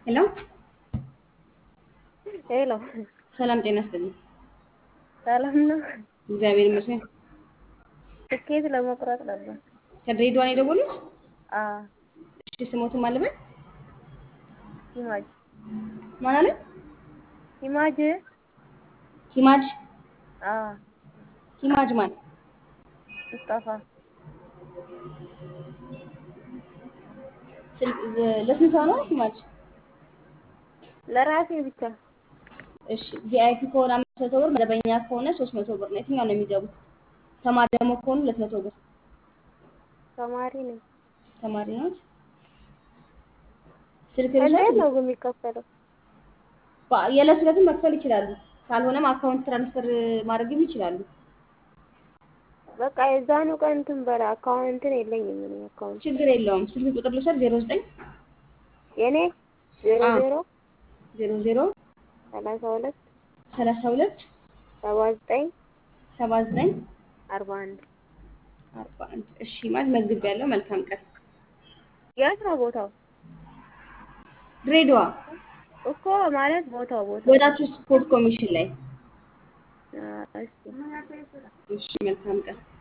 ሄሎ ሄሎ ሰላም ጤና ይስጥልኝ። ሰላም ነው። እግዚአብሔር ይመስገን። ትኬት ለመቁረጥ ነበር። ከድሬዳዋ ነው የደወሉት? አዎ እሺ ስሞቱ ማለበት ሂማጅ ማን አለ? ሂማጅ ሂማጅ አዎ ሂማጅ ማን? ሙስጠፋ ስልክ ለስንት ሰው ነው ሂማጅ? ለራሴ ብቻ እሺ ቪአይፒ ከሆነ አምስት መቶ ብር፣ መደበኛ ከሆነ ሶስት መቶ ብር ነው። የትኛው ነው የሚገቡት? ተማሪ ደግሞ ከሆኑ ሁለት መቶ ብር። ተማሪ ነኝ። ተማሪ ነው። ስልክ እንዴት ልውሰድ? ነው ግን የሚከፈለው? በ- የዕለት ዕለትም መክፈል ይችላሉ። ካልሆነም አካውንት ትራንስፈር ማድረግም ይችላሉ። በቃ የዛኑ ቀን እንትን በላ አካውንትን የለኝም እኔ አካውንት ችግር የለውም። ስልክ ቁጥር ልውሰድ? ዜሮ ዘጠኝ የኔ ዜሮ አዎ። ዜሮ ዜሮ ዜሮ ሰላሳ ሁለት ሰላሳ ሁለት ሰባ ዘጠኝ ሰባ ዘጠኝ አርባ አንድ አርባ አንድ እሺ ማለት መግብ ያለው መልካም ቀን። የት ነው ቦታው? ድሬዳዋ እኮ ማለት ቦታው ቦታው ወዳችሁ ስፖርት ኮሚሽን ላይ አ፣ እሺ እሺ መልካም ቀን።